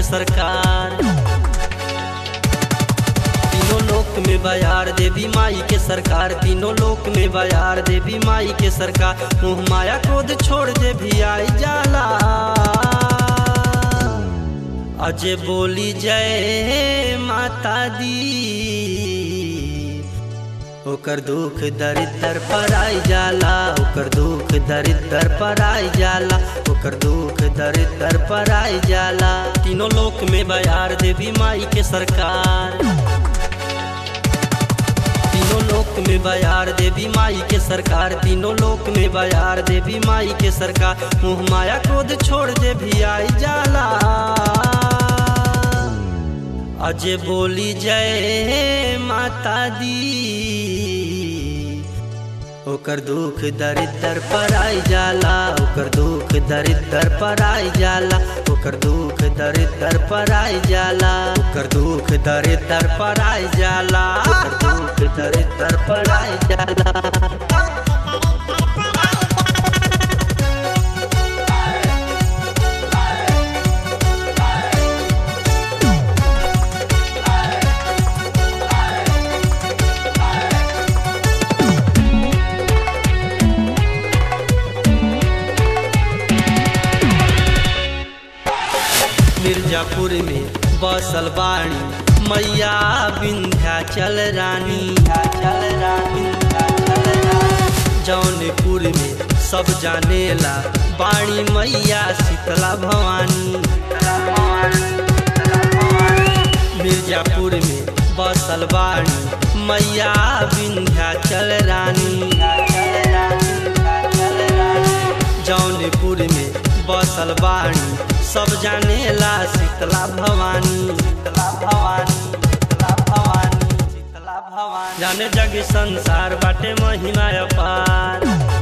सरकार तीनों लोक में बयार देवी माई के सरकार तीनों लोक में बयार देवी माई के सरकार मोह माया क्रोध छोड़ दे भी आई जाला अजय बोली जय माता दी ओकर दुख दरिद्र पर आई जाला ओकर दुख दरिद्र पर आई जाला ओकर दुख दरिद्र पर आई जाला तीनों लोक में बयार देवी माई के सरकार तीनों लोक में बयार देवी माई के सरकार तीनों लोक में बयार देवी माई के सरकार मुँह माया क्रोध छोड़ दे भी आई जाला अजय बोली जय माता दी ओकर दुख दरिद्र पर आई जाला ओकर दुख दरिद्र पर आई जाला ओकर दुख दरिद्र पर आई जाला ओकर दुख दरिद्र पर आई जाला ओकर दुख दरिद्र पर आई जाला मिर्जापुर में बसल बाणी मैया विंध्याचल रानी चल रानी जौनपुर में सब जानेला बाणी मैया शीतला भवानी मिर्जापुर में बसल बाणी मैया विंध्याचल रानी जौनपुर में बसल बाणी सब जानेला शीतला भवानी शीतला भवानी शीतला भवानी शीतला भवानी जाने जग संसार बाटे महिमा अपार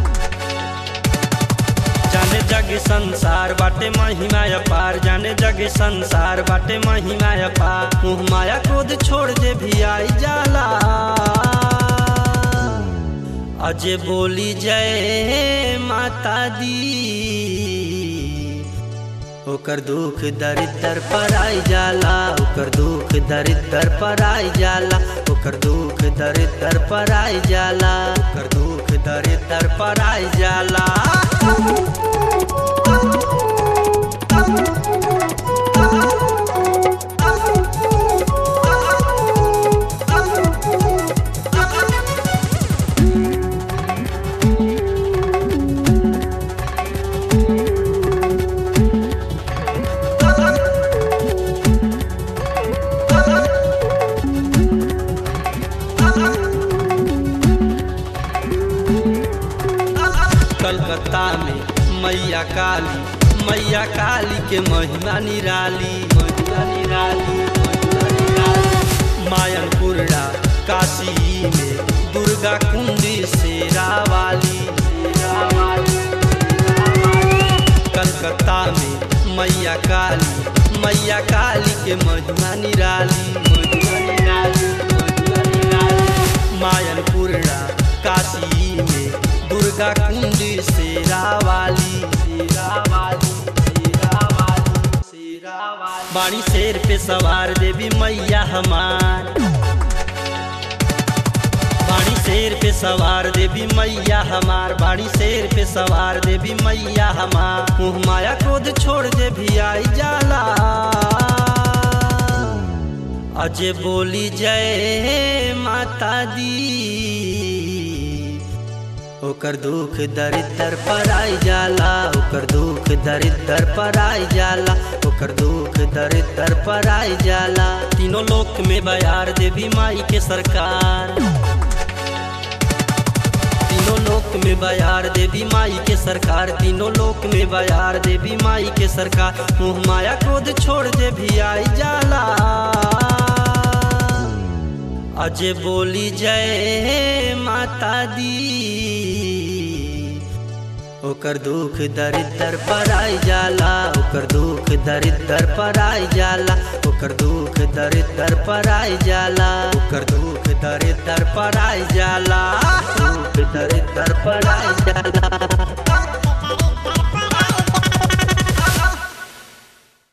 जाने जग संसार बाटे महिमा अपार जाने जग संसार बाटे महिमा अपार मुँह माया क्रोध छोड़ दे भी आई जाला अजय बोली जय माता दी ओकर दुख दरिद्र पर आई जाला ओकर दुख दरिद्र पर आई जाला ओकर दुख दरिद्र पर आई जाला ओकर दुख दरिद्र पर आई जाला कलकत्ता में मैया काली मैया काली के महिमा निराली महिमा निराली महिमा निराली मायनपुरा काशी में दुर्गा कुंडी शेरा वाली शेरा वाली कलकत्ता में मैया काली मैया काली के महिमा निराली महिमा निराली महिमा निराली मायनपुरा काशी में दुर्गा कुंड शेरा वाली शेरा वाली शेरा वाली शेरा वाली बाणी शेर पे सवार देवी मैया हमार बाणी शेर पे सवार देवी मैया हमार बाणी शेर पे सवार देवी मैया हमार मुँह माया क्रोध छोड़ दे भी आई जाला अजय बोली जय माता दी ओकर दुख दरिद्र पर आई जाला ओकर दुख दरिद्र पर आई जाला ओकर दुख दरिद्र पर आई जाला तीनों लोक में बयार देवी माई के सरकार तीनों लोक में बयार देवी माई के सरकार तीनों लोक में बयार देवी माई के सरकार मुँह माया क्रोध छोड़ दे भी आई जाला अजय बोली जय माता दी ओकर दुख दरिद्र पर आई जाला ओकर दुख दरिद्र पर आई जाला ओकर दुख दरिद्र पर आई जाला ओकर दुख दरिद्र पर आई जाला दुख